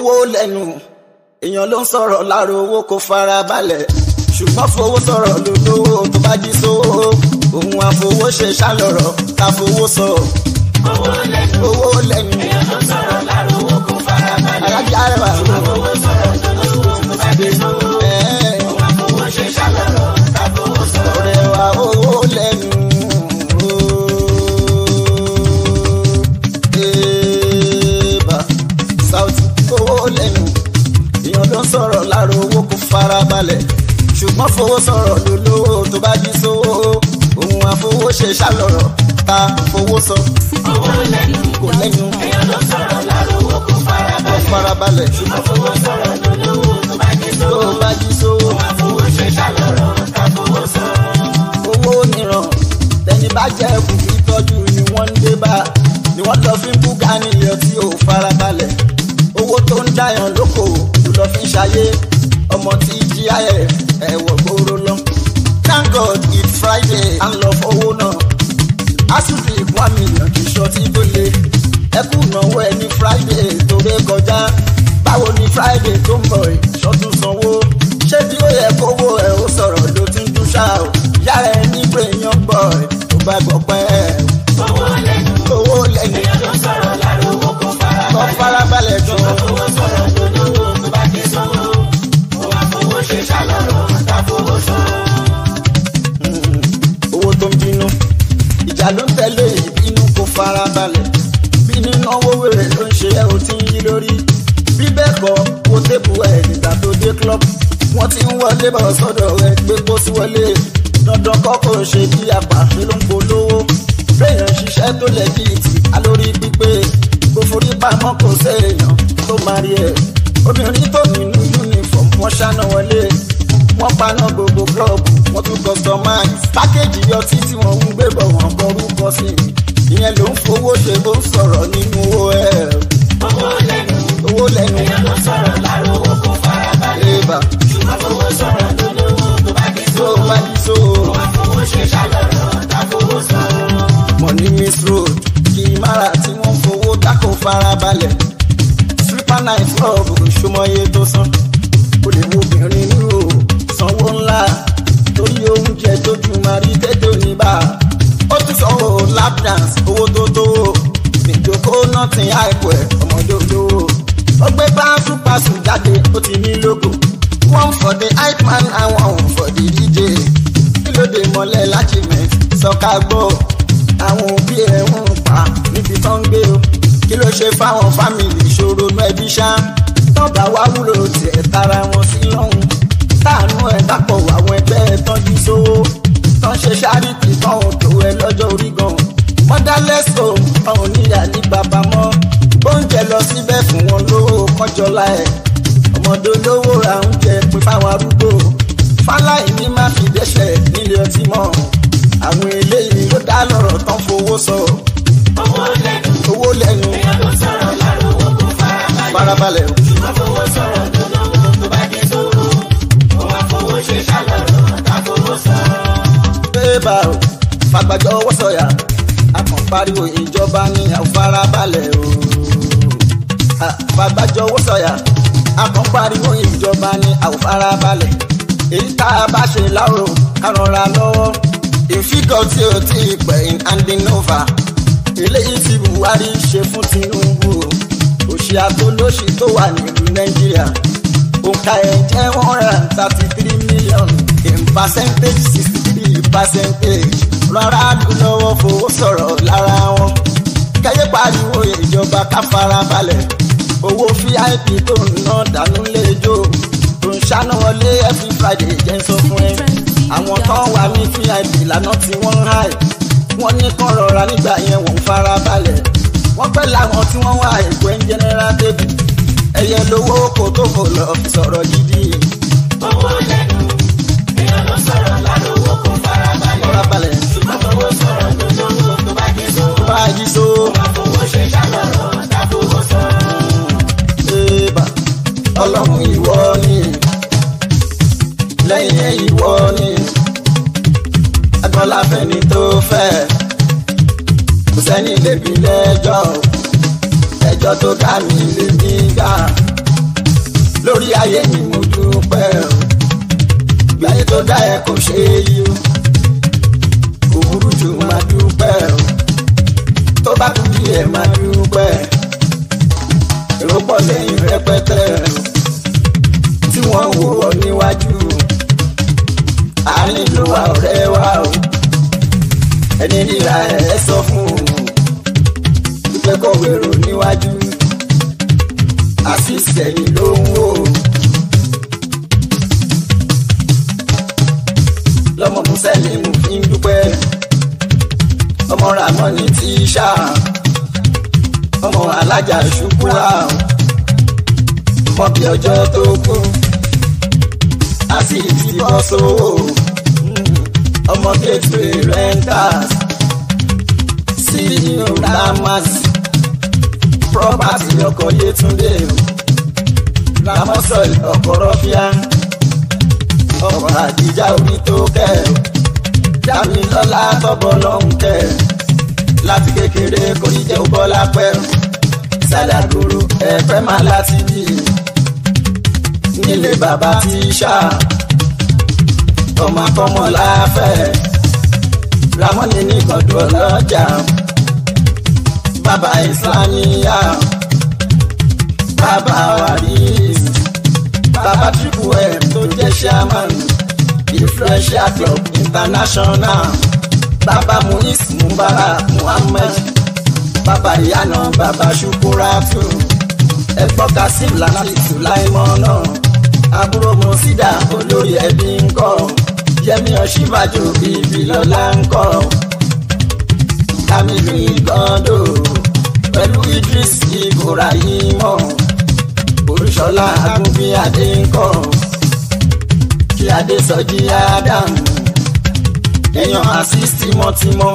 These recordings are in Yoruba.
owó lẹ́nu èèyàn ló ń sọ̀rọ̀ láàrọ̀ owó kò fara balẹ̀ ṣùgbọ́n fowó sọ̀rọ̀ lólówó tó bá jí sówó òun àfowó ṣe ṣàlọ̀rọ̀ ká fowó sọ. owó lẹ́nu owó lẹ́nu èèyàn ló sọ̀rọ̀ láàrọ̀ owó kò fara balẹ̀. alájà rẹwà owó sọ̀rọ̀ lólówó tó bá dé sówó. ẹ̀ẹ́ òun àfowó ṣe ṣàlọ́rọ̀ ká fowó sọ. ọ̀rẹ́ wa owó lẹ́nu. Eba Sauti owó lẹ́nu èèyàn ló ń sọ̀rọ̀ láàrọ̀ owó kò fara balẹ̀ ṣùgbọ́n fowó sọ̀rọ̀ lólówó tó bá jí sówó òun àfowó ṣe ṣàlọ̀rọ̀ ta fowó sọ owó lẹ́nu kò lẹ́nu èèyàn ló sọ̀rọ̀ láàrọ̀ owó kò fara kò balẹ̀. fara balẹ̀ ṣùgbọ́n àfowó sọ̀rọ̀ lólówó tó bá dé tó sówó. bá jí sówó òun àfowó ṣe ṣàlọ́rọ̀ ká fowó sọ. owó nìran tẹni bá jẹ ẹkùn fi tọ́jú ni wọ́n ń dé bá ni wọ́n lọ fi ń búga níyàn tí ò farabalẹ̀ owó tó ń dáyàn lóko ló lọ fi ń ṣayé ọmọ tí jí ayẹ ẹ̀wọ̀ gbòòrò lọ. thank god it's friday à ń lọ fowó náà asùnfì one million kì í ṣọtí tó le ẹkú náwó ẹ ní friday tó ré kọjá báwo ni friday tó ń bọ̀ ìṣọ́tún sanwó ṣé bí ó yẹ kówó ẹ ó sọ̀rọ̀ ló ti ń dún ṣá o yára ẹ ní premium boy tó bá gbọ́ pẹ́ owó lẹ́nu owó lẹ́yìn èèyàn ló sọ̀rọ̀ láàrọ̀ owó kò fara kọ́ balẹ̀. farabalẹ̀ gan àfowó sọ̀rọ̀ lólówó tó bá dé sówó. òun àfowó ṣe ṣàlọ́rọ̀ ká fowó sọ. owó tó ń bínú ìjà ló ń tẹ̀lé ìbínú kó farabalẹ̀ bínú náwó wèrè ló ń ṣe ẹ́ o ti ń yí lórí bí bẹ́ẹ̀ kọ́ wo tébù ẹ̀ nígbà tó dé club wọ́n ti ń wọlé bọ̀ sọ́dọ̀ ẹ gbé kó sí wọlé dandan kọ́ kò ṣe bí apàṣẹ ló ń polówó béèyàn ṣiṣẹ́ tó lẹ̀ bí ìtì alórí pípé kò forí pamọ́ kò séèyàn tó máa rí ẹ̀ obìnrin tó nínú uniform wọ́n ṣáná wọlé wọ́n paná gbogbo club wọ́n tún customize pákéjì ọtí tí wọ́n ń gbé bọ̀ wọ́n kọrúkọ sí i ìyẹn ló ń fowó ṣe bó ń sọ̀rọ̀ nínú owó ẹ̀ owó lẹ́nu owó lẹ́nu èèyàn ló sọ̀rọ̀ láàrọ̀ owó kò fara balẹ̀. ébà ṣùgbọ́n fowó sọ̀rọ̀ lólówó tó bá dé tó sówó. bá jí so òun àfowó ṣe ṣàlọ́rọ̀ ká fowó sọ. money miss road kì í mára tí wọ́n fowó dákò farabalẹ̀ stripper night club ṣọmọye tó san ó lè wo obìnrin ní o sanwó ńlá torí oúnjẹ tójú máa rí tètè oníbà ó tún sanwó lap dance owó tó tó ìjókòó nothing hype ẹ̀ ọmọdé olówó ó gbé pàṣípàṣù jáde ó ti ní logo one for the hype man and one for the dj kí ló dé mọ́lẹ̀ láti mẹ́ sọ́ka gbọ́ àwọn òbí ẹ̀ ń pa níbi tó ń gbé o kí ló ṣe fáwọn fámìlì ìṣòro inú ẹbí ṣá tọ́ba wá wúlò tiẹ̀ tara wọn sí lọ́hùn táànù ẹ̀ dápọ̀ àwọn ẹgbẹ́ ẹ̀ tọ́jú sówó tán ṣe ṣáríìtì tán ò tó ẹ lọ́jọ́ orí gan motherless home tán ò níyà ní bàbá mọ́ oúnjẹ lọ síbẹ̀ fún wọn lówó kọjọlá ẹ̀ ọmọdé olówó ra oúnjẹ pé fáwọn arúgbó fáláì ní má fi dẹ́ṣẹ̀ nílé ọtí mọ́ àwọn eléyìí ló dá lọ́rọ̀ tán fowó sọ owó lẹ́nu owó lẹ́nu èèyàn ló sọ̀rọ̀ láàrọ̀ owó kò fara balẹ̀. farabalẹ̀ o. ṣùgbọ́n fowó sọ̀rọ̀ lólówó tó bá dé sówó. òun àfowó ṣe ṣàlọ́rọ̀ ká fowó sọ. bébà o fagbájọ ọwọ́ sọ̀yà akàn pariwo ìjọba ní àfarabalẹ̀ o. Ah, fagbájọ ọwọ́ sọ̀yà akàn pariwo ìjọba ní àfarabalẹ̀ èyí tá a bá ṣe láàrò kárànra lọ́wọ́ ìfígọ̀ tí o ti pẹ̀ in handing over eléyìí tí buhari ṣe fún tinubu o òṣì àtolóṣì tó wà nílùú nàìjíríà òǹkà ẹ̀ jẹ́ one hundred and thirty three million in percentage sixty three percentage rárá lù lọ́wọ́ fowó sọ̀rọ̀ lára wọn kẹ́yẹ́ pariwo ìjọba ká fara balẹ̀ owó vip tó ń ná dànù lẹ́jọ́ tó ń ṣáná wọlé every friday jẹ́ ń sọ fún ẹ àwọn kan wà ní vip lánàá tí wọ́n ń háì wọ́n ní kán rọra nígbà yẹn wọ́n ń fara balẹ̀ wọ́n pẹ́ láwọn tí wọ́n wá èkó ń general table ẹ̀yẹ lówó kò tó kò lọ fi sọ̀rọ̀ gidi owó lẹ́nu èèyàn ló sọ̀rọ̀ láàrọ̀ owó kò fara balẹ̀. fara balẹ̀ ṣùgbọ́n fowó sọ̀rọ̀ lólówó tó bá dé sówó. bá a jí so òun àfowó ṣe ṣàlọ́rọ̀ ká fowó sọ. ébà ọlọ́run ìwọ ni lẹ́yìn ẹ̀ ìwọ ni agbọ́lá fẹ́ni tó fẹ́ kò sẹ́ni lè bí lẹ́jọ́ ẹjọ́ tó dá mi lè mí gbà lórí ayé mi mo dúpẹ́ o gbáyé tó dá ẹ kò ṣe é yí o kò burú jù máa dúpẹ́ o tó bá kú díẹ̀ máa dúpẹ́ èrò pọ̀ lẹ́yìn rẹpẹtẹ tí wọ́n wò ó níwájú àárín ló wà ọ̀rẹ́ wa o ẹni ríra ẹ sọ fún un wípé kò wérò níwájú àfìsẹ́yìn ló ń wò ó. lọ́mọ mùsẹ́lìmù fi ń dúpẹ́ ọmọ ramoni tíṣà ọmọ alájà ṣùkúrà mọ bí ọjọ́ tó kú àti ìdìbò sówó ọmọ gateway renters ceo ramas property ọkọ̀ yétúndé ramosol ọkọ̀ rọ́fíà ọkọ̀ àdìjà orí tó kẹ́ dámilọ́lá tọ́bọ̀ lọ́hùn kẹ́ láti kékeré kò ní jẹ́ bọ́lá pẹ́ sálàgòrò ẹ̀fẹ́ máa láti bí nílé bàbá tíṣà ọmọ akọ́mọ láfẹ́ ramoni ní gbọ̀dọ̀ lọ́jà bàbá ìsìlámíyà bàbá waris bàbá triple m tó jẹ́ chairman ìfrẹ́ṣà club international bàbá munis mubarak muhammed bàbá ìyànà bàbá ṣukuratu ẹ̀gbọ́n kasim láti sùláìmọ́ náà àbúrò mọ̀sídà olórí ẹbí ń kọ́ yẹmi ọ̀ṣíbàjò bíbí lọ́la ń kọ́ kamilu igondo pẹ̀lú idris ibrahimọ olùṣọlá agunbíadé ń kọ́ kí adé sọjí ádámù èèyàn assist tímọ́tímọ́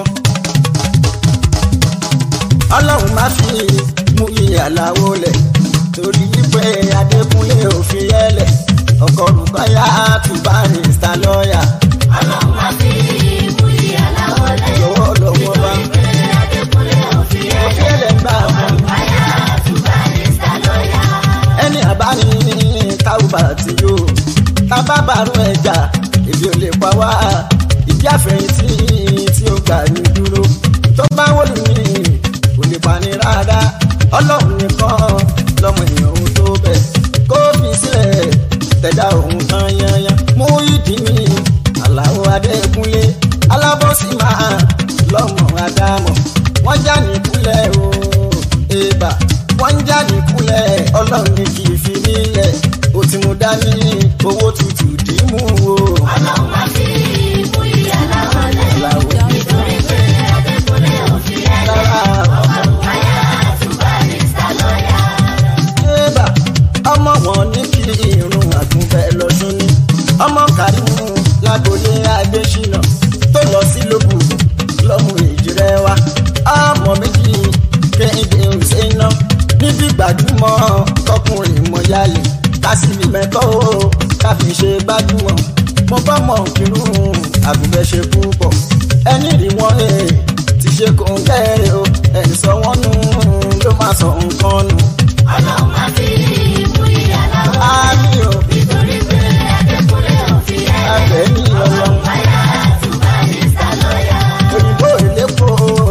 ọlọ́run má fi mú ìyàláwó lẹ̀ torí pé adékúnlé òfin yẹlẹ̀ ọkọ̀ rúbáyà àtúbárì star lọ́ọ̀yà ọlọ́run máa fi mú ìyàláwọ̀ lẹ̀. lọ́wọ́ lọ́wọ́ bá nítorí pé adékúnlé òfin òfin ẹ̀jẹ̀ yẹlẹ̀ gbà fún báyà àtúbà ní sálọ́yà. ẹni àbáni táwùbà tí yóò tábàbàrú ẹja èdè ò lè pa wá ìdí àfẹ̀yìntì tí ó gbà ní dúró tó bá wọlé mi kò lè pa ní rárá ọlọ́run nìkan lọ́mọ èèyàn ò tó bẹ̀ kó fi sílẹ̀ tẹ̀dá òun tán yanyan mú ìdí mi aláwọ̀ adékúnlé alábọ́sí máa lọ́mọ adámọ̀ wọ́n já nìkúlẹ̀ o èèbà wọ́n ń já nìkúlẹ̀ ọlọ́run ní kì í fi nílẹ̀ ó ti mú dání owó tutù dìímú o. ọlọ́run máa fi mú ìyàláwọ̀ lẹ̀. Aláwọ̀ nítorí pé adékúnlé òfin ẹ̀jẹ̀ rárá báyà àtúbà ní sálọ́yà. Ébà ọmọ wọn ní kí irun àgùnfẹ́ lọ́dún ní. Ọmọ Kàrímù lágbolé Adéṣínà tó lọ sí lóbù lọ́mú ìjìrẹ́ wa. Ọmọ méjì kéde òṣèlú níbi gbajúmọ̀ tọkùnrin mọ̀yálè. Kásìmí mẹ́kọ́ o káfí ṣe gbajúmọ̀. Mo bá mọ̀ kírun àgùnfẹ́ ṣe púpọ̀. Ẹni rí wọn ẹ̀ ti ṣe kò ń kẹ́rẹ́ o. Ẹ̀ sọ wọ́n nù ló máa sọ nǹkan nù ọlọ́run máa fi mú ìyàláwọ̀ lẹ̀. àmì ò nítorí pé adékúnlé òfin ẹ̀jẹ̀ abẹ ní ọlọ́run báyà àtúbà ní sálọ́yà. òyìnbó ìlépo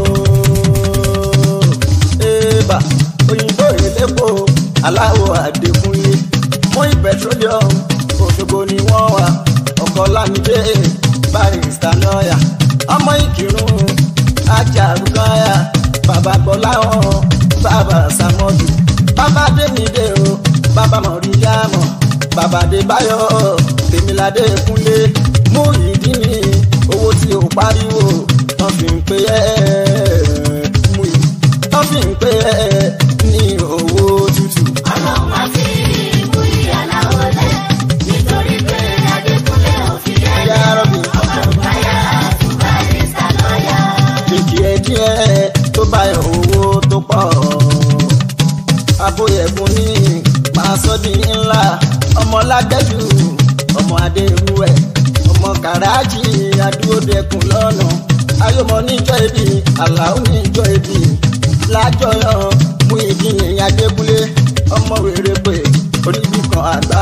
èèbà òyìnbó ìlépo aláwọ̀ àdékúnlé fún petroleum òṣogbo ni wọ́n wà ọkọ̀ lámìdé barista lọ́ọ̀yà ọmọ ìkírun ajá rúkáyà bàbá gbọ́láhàn bàbá sàmọ́dù bàbá dénìdé o bàbá mọ̀ríyàmọ̀ bàbá débáyọ̀ tèmíládé kúnlé mú ìdí mi owó tí o pariwo tán fi ń pè ẹ́ mú ìdí tán fi ń pè ẹ́ ní owó tútù. ọlọ́run máa fi mú ìyàláwọ̀ lẹ̀. nítorí pé adékúnlé òfin ẹ̀jẹ̀ Yá Rabbi. báyà àtúbà ní sálọ́yà. díẹ̀ díẹ̀ tó bá yọ owó tó pọ̀. Aboyẹ̀kùn ní máa sọ di ńlá ọmọ lágbẹ́jù ọmọ adéruwẹ̀ ọmọ kàràjì adúródẹkùn lọ́nà ayọ̀mọ níjọ́ ibi àlàó níjọ́ ibi lájọyọ̀ mú ìdíyìn adékúnlé ọmọ rere pé oníbì kan àgbà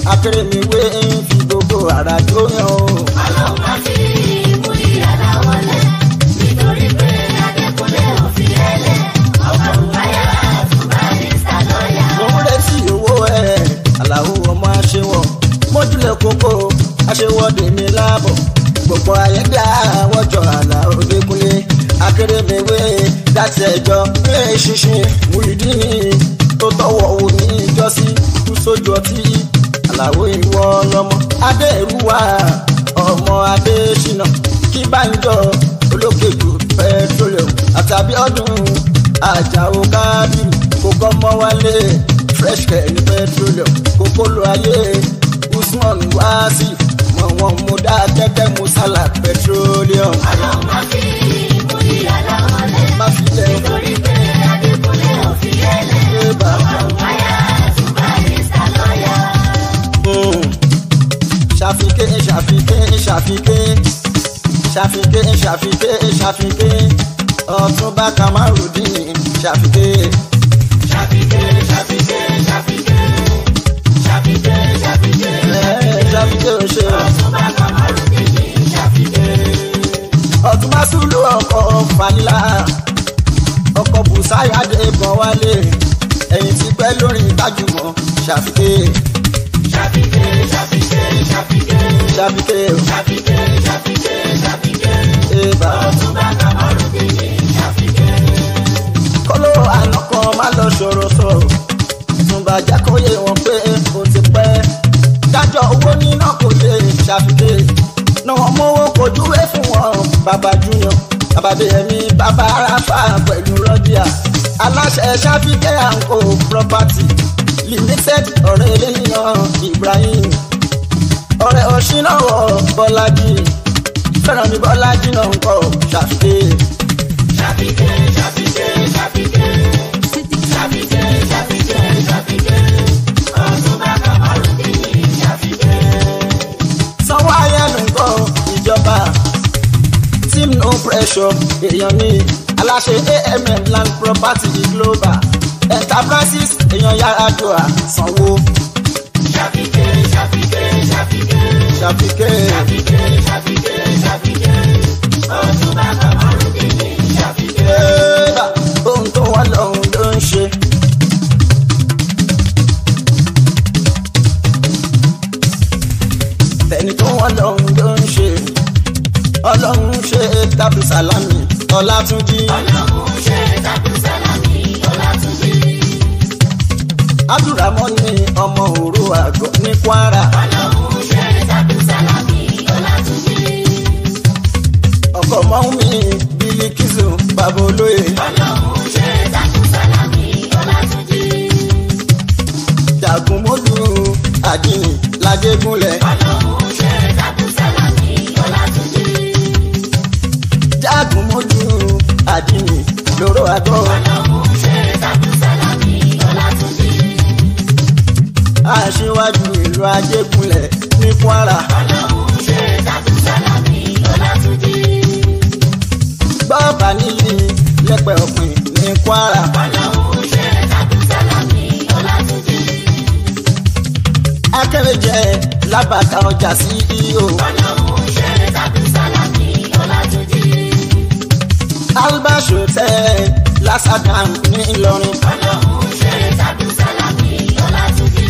akérèmíwé ń fi gbogbo ara jó yan o. Ọlọ́run má fi mú ìyàrá wọlé. Nítorí pé Adékúnlé ò fi ẹlẹ̀. Ọkọ̀ ìwáyà àtúbà ní sàlọ́yà. mo ń retí owó ẹ̀ aláwo ọmọ aṣẹ́wọ̀ mójúlẹ̀ kókó aṣẹ́wọ́dé mi láàbọ̀ gbogbo ayédè àwọ̀jọ àlà òdekúnlé akérèmíwé dáṣẹ ẹjọ́ pé ṣinṣin wùdíní tó tọwọ́ wò ní ìjọsí kú sójú ọtí aláwo ìwọ lọmọ adéèrúwà ọmọ adésínà kí bánjọ olókèjù petroleum àtàbí ọdún àjàó kábírù kókó mọ́ wálé fresh care ní petroleum kókó lo ayé usman wáásì mọ̀ wọn mo dá kẹ́kẹ́ mo sálà petroleum. Ọlọ́run má fi mú ìyàrá wọlé. má fi lẹ̀ Nítorí pé Adékúnlé ò fi ẹlẹ̀. ṣe bá Ọkọ̀ ìwáyà àtúbà ní sàlọ́yà. ṣàfikẹ́ ṣàfikẹ́ ṣàfikẹ́ ṣàfikẹ́ ṣàfikẹ́ ṣàfikẹ́ ọ̀túnba kamarudin ṣàfikẹ́. Ṣàfikẹ́ ṣàfikẹ́ ṣàfikẹ́. Ṣàfikẹ́ ṣàfikẹ́. ẹ̀ ṣàfikẹ́ ò ṣe o. Ọ̀túnba Kamarudin ṣàfikẹ́. ọ̀túnba sùlù ọkọ̀ fanilá ọkọ̀ bùsáyàdé bọ̀ wálé ẹ̀yìn tí pẹ́ lórí gbajúmọ̀ ṣàfikẹ́ Ṣàfikẹ́ ṣàfikẹ́ ṣàfikẹ́. ṣàfikẹ́ ò Ṣàfikẹ́ ṣàfikẹ́ ṣàfikẹ́. ṣe bá. Ọ̀túnba Kamarudin ṣàfikẹ́. kọ́lọ́ àná kan má lọ sọ̀rọ̀ sọ̀rọ̀ túnbà jẹ́ kó yé wọn pé kò ti pẹ́ dájọ́ owó níná kò yé ṣàfikẹ́ náà mówó kò dúró fún wọn bàbá junior bàbá bẹ́ẹ̀mí bàbá aráfà pẹ̀lú rọ́díà aláṣẹ ṣàfikẹ́ àǹkó property limited ọ̀rẹ́ eléyàn ibrahim ọ̀rẹ́ ọ̀ṣináwọ̀ bọ́lájì fẹ́ràn mi bọ́lájì náà ń kọ́ ṣàfikẹ́. Ṣàfikẹ́ ṣàfikẹ́ ṣàfikẹ́. Ṣàfikẹ́ ṣàfikẹ́ ṣàfikẹ́. Ọ̀túnba Kamarudin ṣàfikẹ́. sanwó ayélu nǹkan ìjọba team no pressure èèyàn ní aláṣẹ amm land property global enterprises èèyàn yàrá dùà sanwó Ṣàfikẹ́ ṣàfikẹ́ ṣàfikẹ́. ṣàfikẹ́ Ṣàfikẹ́ ṣàfikẹ́ ṣàfikẹ́. Ọ̀túnba Kamarudin ṣàfikẹ́. ẹ̀ẹ́dà ohun tó wà lọ́hùn ló ń ṣe. tẹni tó wà lọ́hùn ló ń ṣe ọlọ́run ṣe tábù sálámì ọlátúnjí Ọlọ́run ṣe tàbí sálámì Ọlátúnjí. abdulrahmani ọmọ òru àgọ́ ní kwara. Ọlọ́run ṣe tàbí sálámì Ọlátúnjí. ọkọ mọ́mí bílíkìsù bàbá olóye Ọlọ́run ṣe tàbí sálámì Ọlátúnjí. jagunmólú àdìní lajégúnlẹ̀ Ọlọ́run ṣe tàbí sálámì Ọlátúnjí. jagunmólú àdìní lóró àgọ́ Ọlọ́run ṣe tàbí sálámì Ọlátúnjí. aṣíwájú ìlú ajégúnlẹ̀ ní kwara Ọlọ́run ṣe tàbí sálámì Ọlátúnjí. bàbá níyì lẹ́pẹ̀ ọ̀pìn ní kwara Ọlọ́run ṣe tàbí sálámì Ọlátúnjí. akérèjẹ lábàtà ọjà sí iyo Ọlọ́run ṣe tàbí sálámì Ọlátúnjí. albert hotel lásàdàm ní ìlọrin Ọlọ́run ṣe tàbí sálámì Ọlátúnjí.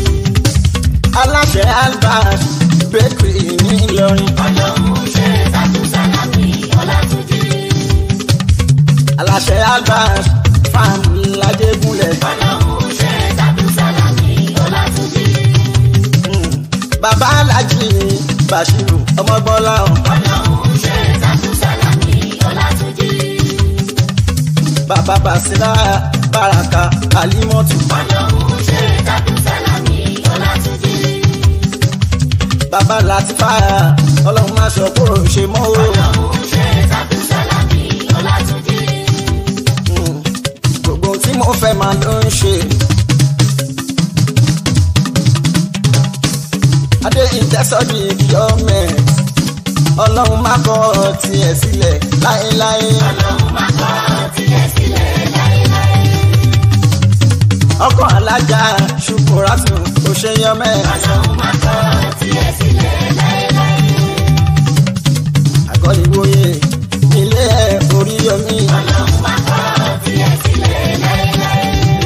aláṣẹ albert bakery ní ìlọrin Ọlọ́run ṣe tàbí sálámì Ọlátúnjí. aláṣẹ albert farm lajégúnlẹ̀. Ọlọ́run ṣe tàbí sálámì Ọlátúnjí. bàbá alájì bashiru ọmọbọlá Ọlọ́run ṣe tàbí sálámì Ọlátúnjí. bàbá basira baraka alimọtu Ọlọ́run ṣe tàbí sálámì Ọlátúnjí. bàbá latifa ọlọ́run má sọ kó o ṣe mọ́ o Ọlọ́run ṣe tàbí sálámì Ọlátúnjí. Mm. gbogbo tí mo fẹ́ máa ló ń ṣe. adé ìtẹ́sọ́dì gọ́ọ̀mẹ̀t ọlọ́run má kọ́ tiẹ̀ sílẹ̀ láéláé Ọlọ́run má kọ̀ tiẹ̀ sílẹ̀ láéláé. ọkọ̀ alájà ṣùkúrátù kò ṣe yọmẹ́ Ọlọ́run tiẹ̀ sílẹ̀ láéláé. àgọ́ ìwòye ilé ẹ̀ orí yomi. ọlọ́run má kọ̀ tiẹ̀ sílẹ̀ láéláé.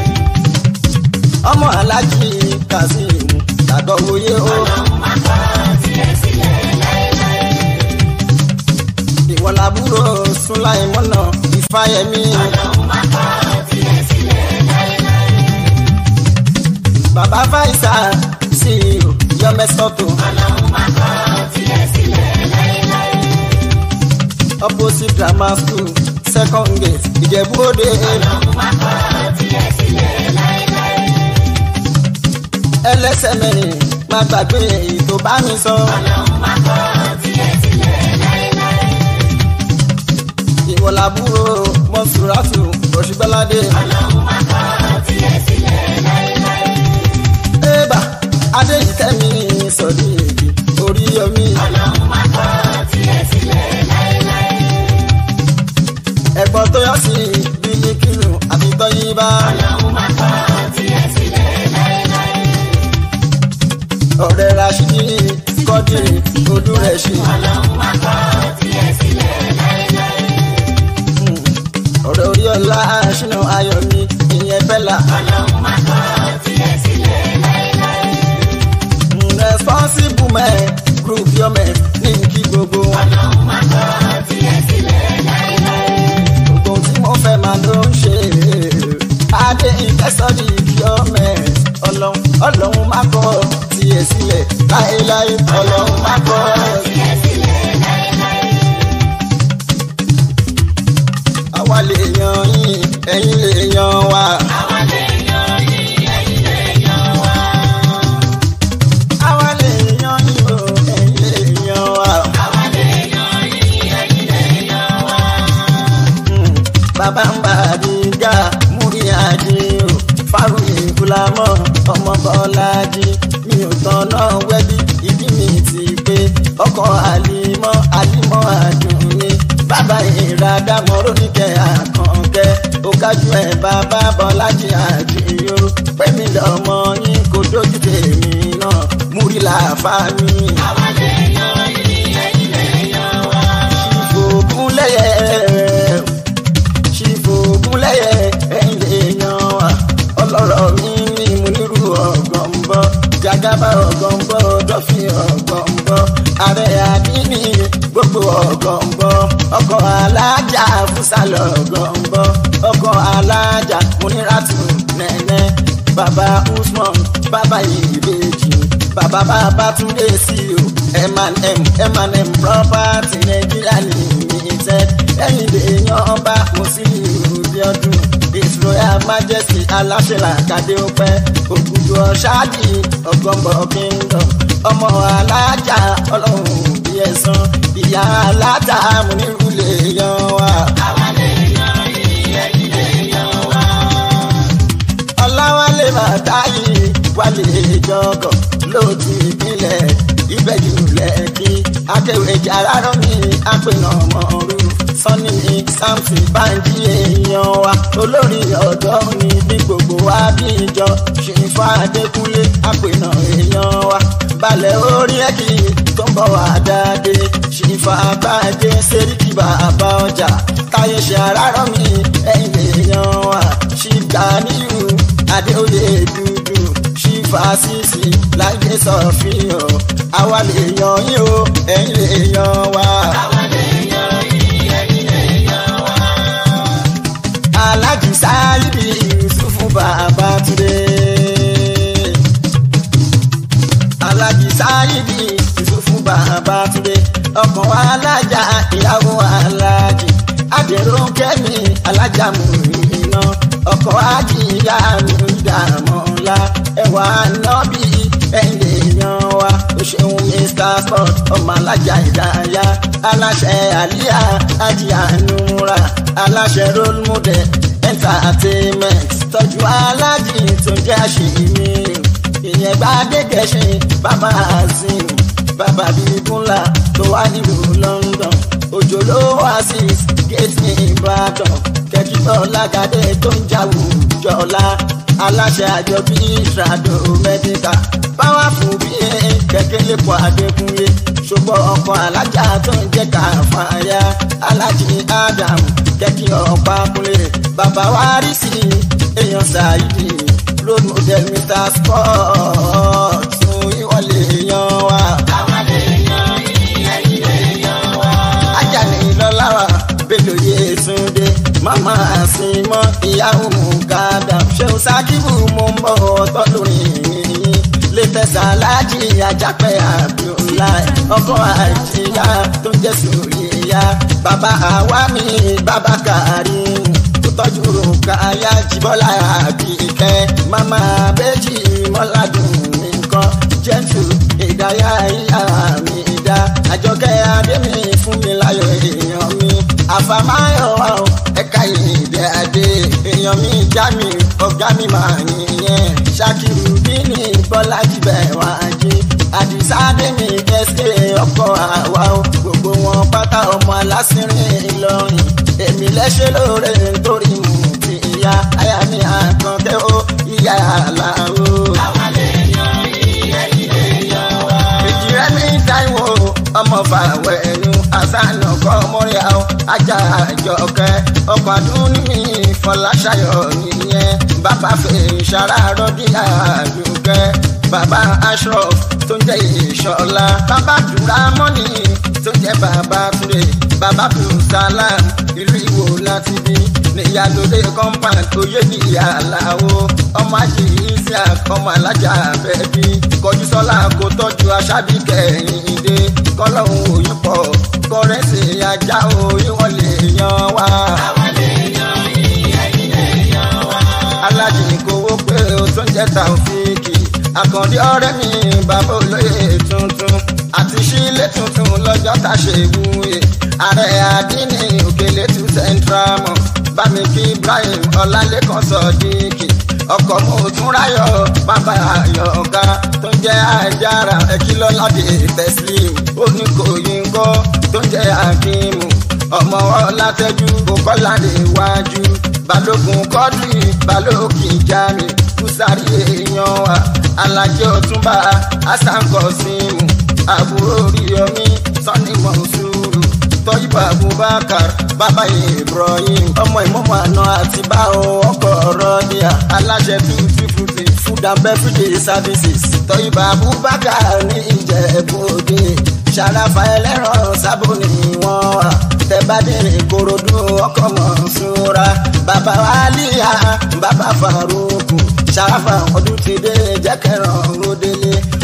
ọmọ alájí kazeem àgọ́ ìwòye o. ọlọ́run má kọ̀ tiẹ̀ sílẹ̀ láéláé. ìwọ làbúrò sùláìmọ́nà ìfáyẹmí. ọlọ́run má kọ̀ tiẹ̀ sílẹ̀ láéláé. bàbá fáìsà sí yọmẹsọtò ọlọ́run má kọ̀ tiẹ̀ sílẹ̀ láéláé. opposite grammar school second gate ìjẹ̀bú-òde. ọlọ́run má kọ̀ tiẹ̀ sílẹ̀ láéláé. ẹlẹ́sẹ̀ mẹ́rin má gbàgbé èyí tó bá mi sọ. ọlọ́run má kọ̀ tiẹ̀ sílẹ̀ láéláé. ìwọ làbúrò mọ́sùrátù òṣìbọ́ládé. ọlọ́run má kọ̀ tiẹ̀ sílẹ̀ láéláé. ébà adéyítẹ́mi sọ̀dí èdè orí yomi. ọlọ́run má kọ̀ tiẹ̀ sílẹ̀ láéláé. ẹ̀gbọ́n tó yọ sí bílíkìlù àti tọ́yìnbá. ọlọ́run má kọ̀ tiẹ̀ sílẹ̀ láéláé. ọ̀rẹ́ rashidi kọ́dìrì olúrẹ̀ṣin. ọlọ́run má kọ̀ tiẹ̀ sílẹ̀ láéláé. ọ̀rẹ́ orí ọlá ṣínà ayọ̀mí ìyẹn fẹ́lá. ọlọ́run má kọ̀ tiẹ̀ sílẹ̀ láéláé. responsible men group yọmẹ ní kí gbogbo wọn. ọlọ́run má kọ̀ tiẹ̀ sílẹ̀ láéláé. gbogbo tí mo fẹ́ máa ló ń ṣe. adé ìfẹsọ̀dì yọmẹ ọlọ́run ọlọ́run má kọ̀ tiẹ̀ sílẹ̀ láéláé ọlọ́run má kọ̀. tiẹ̀ sílẹ̀ láéláé. àwa lè yan yín ẹ̀yin lè yan wa. àwa lè yan yín ẹ̀yin lè yan wá. àwa lè yan yín o ẹ̀yin lè yan wa. àwa lè yan yín ẹ̀yin lè yan wá. Mm, bàbá ń bá àdìgá múrí àdì o fárúyè fúlámọ ọmọ bọlájì mi ò tán náà wẹbí ìdí mi ti pé ọkọ àlìmọ àlìmọ àdùnní bàbá ìradàmọ rónìkẹ àkànkẹ ògájú ẹ bàbá bọlájì àdìyó pẹmí lọmọ yín kò dójú tèmi náà múrí làáfà mi. àwa lè yan yín ẹ̀yin lè yan wá. ìfògúnlẹ̀yẹ ṣìfògúnlẹ̀yẹ ẹ̀yìn èèyàn wa ọlọ́rọ̀ mi ní mo nírú ọ̀gọ̀ǹbọ̀ jagaba ọ̀gọ̀ǹbọ̀ dọ́fì ọ̀gọ̀ǹbọ̀ ààrẹ àdínní gbogbo ọ̀gọ̀ǹbọ̀ ọkọ̀ alájà fúsàlọ̀ ọ̀gọ̀ǹbọ̀ ọkọ̀ alájà múníràtù nẹ́nẹ́ bàbá usman bàbá ìbejì bàbá bàbá túndé sí o M&M M&M property Nigeria limited ẹ̀yìn lèèyàn ọba Musiliu Bíọ́dún his royal majesty aláṣẹ làkàdé ọpẹ́ ògùdù ọ̀ṣáàdì ọ̀gọ́mbọ̀ kingdom ọmọ alájà ọlọ́run bí ẹ̀sán ìyá alájà múnirú lèèyàn wa. àwa lè yan yín ẹ̀yin lè yan wá. ọláwálé bàtáyì wálé jọgọ lóòtú ìpínlẹ̀ ìbẹ̀jù lẹ́kì akéwèjì arárọ̀ mi àpènà ọmọọ̀rú sọ́ni mi samson báńkì èèyàn wa olórí ọ̀dọ́ mi ní gbogbo wa bí ìjọ ṣèǹfà adékúnlé àpènà èèyàn wa balẹ̀ orí ẹ̀kì tó ń bọ̀ wá dáadé ṣèǹfà àbájé sẹ́ríkì bàbá ọjà táyé ṣe arárọ̀ mi ẹ̀yìn èèyàn wa ṣìgbà níyù adéoyè dúdú ṣífà sísì láìpẹ́ sọ̀fìyàn àwa lè yan yín o ẹ̀yin lè yan wa. àwa lè yan yín ẹ̀yin lè yan wá. alájì sáyidì yusufu bàbá túndé. alájì sáyidì yusufu bàbá túndé. ọkàn wa alájà ìyàwó alájì àdèrò kẹ́mi alájà mú iná ọkọ̀ ajíyá mi dààmú ńlá ẹwà nọ́bì ẹ̀yìn èèyàn wa ó ṣeun mr sport ọmọ alájà ìdáyà aláṣẹ àlíyá ajíyá nura aláṣẹ role model entertainment tọ́jú alájì tó jẹ́ àṣìmí ìyẹn bá dé gẹ̀ṣin bàbá azim bàbá bíbúnlá tó wà nílùú london òjò ló wá sí gate ní ìbàdàn kẹjúbọ lágàdé tó ń jáwó jọlá aláṣẹ àjọ bí ìṣàdó mẹdíkà powerful bí kẹ̀kẹ́ lè pọ̀ adékúnlé ṣùgbọ́n ọkọ̀ alájà tó ń jẹ́ káfáyà alájì adam kẹ́kí ọ̀pá kúnlé bàbá wa rí sí èèyàn ṣáìdì road model mr sport tún ìwọlé èèyàn wa. àwọn lè yan ẹ̀yìn lè yan wá. Ajani lọ́láwà bẹ́lò Yétúndé màmá àsìmọ́ ìyàwó mùkádà ṣéun sákìbù mo ń bọ̀ tọ́lùrin yìnyín létẹ̀sà aláàjì ajápẹ́ Abdullahi ọkọ̀ àìjíyá tó ń jẹ́ sùúrìyá bàbá àwa mi bàbá Karim tó tọ́jú rògbàyà jìbọ́lá àbíkẹ́ màmá bẹ́jì mọ́ládùn nǹkan jẹ́ntù ìdáyà ìyá mi dá àjọkẹ́ adémi fún mi láyọ̀ èèyàn mi àfàmáyọ̀ wa o ẹ̀ka ìdè adé èèyàn mi já mi ọ̀gá mi máa nìyẹn ṣàkìrù bíní bọ́lájì bẹ́ẹ̀ wá jí àdìsá adémi ẹsẹ̀ ọkọ̀ àwa o gbogbo wọn pátá ọmọ alásìnrìn ìlọrin èmi lẹ́sẹ̀ lóore nítorí mú ti ìyá aya mi àkànkẹ́ o ìyá àlàó. àwọn lè yan ẹ̀yìn lè yan wá. ìjìrẹ́ mi táìwò ọmọ fàwẹ̀ ẹnu àṣàna kọ́ mọ́rí àwọn ajá àjọkẹ́ ọkọ̀ àdúrà mi fọláṣayọ̀ nìyẹn bàbá fèrè ṣàrà rọ́dí àdùkẹ́ bàbá ashraf tó ń jẹ́ ìṣọ̀lá bàbá dùrà mọ́nì tó ń jẹ́ bàbá túnde bàbá bùsàlám ìlú ìwò láti bí níyàlódé compound oyè ní ìyàláwo ọmọ àjì isiaq ọmọ alájà bẹẹbí kọjú sọlá kó tọ́jú aṣábí kẹyìn dé kọlọ́hún òyìn pọ̀ kọrẹ́sì ajá òyìn wọn lè yan wá. àwọn lè yan ẹ̀yìn lè yan wá. alájì kówó pé o tó ń jẹ́ tàòfíìkì àkàndé ọ̀rẹ́ mi bàbá olóyè tuntun àti sílé tuntun lọ́jọ́ tá a ṣe wúye ààrẹ àdínní òkèlè tún central mọ̀ bámikí ibrahim ọlálẹ́kan sọ̀díkì ọkọ̀ mo tún ráyọ̀ bàbá àyọ̀ká tó ń jẹ́ àjàrà ẹ̀kílọ́ládé tẹ̀sílìm oníkòyínkọ́ tó ń jẹ́ akíìmù ọmọ ọlátẹ́jú kókọ́ládé wájú balógun kọ́dùn balógun ìjàmì kùsàrí èèyàn wa alájẹ ọtúnba asankọsímù àbúrò ríyọmí sani mọ̀nsúrù tọ́yìnbó abubakar bàbá ibrahim ọmọ ìmọ̀mọ́ àná àti báwo ọkọ̀ rọ́díà aláṣẹ tuntun fúti food and beverage services tọ́yìnbó abubakar ní ìjẹ̀bú-òde ṣàràfà ẹlẹ́rọ̀ sábò ní wọ́n wà tẹ́bádé ìkòròdú ọkọ̀ mọ̀nsúra bàbá aliya bàbá faruku ṣàràfà ọdún ti dé jẹ́kẹ̀rọ̀ ròdélé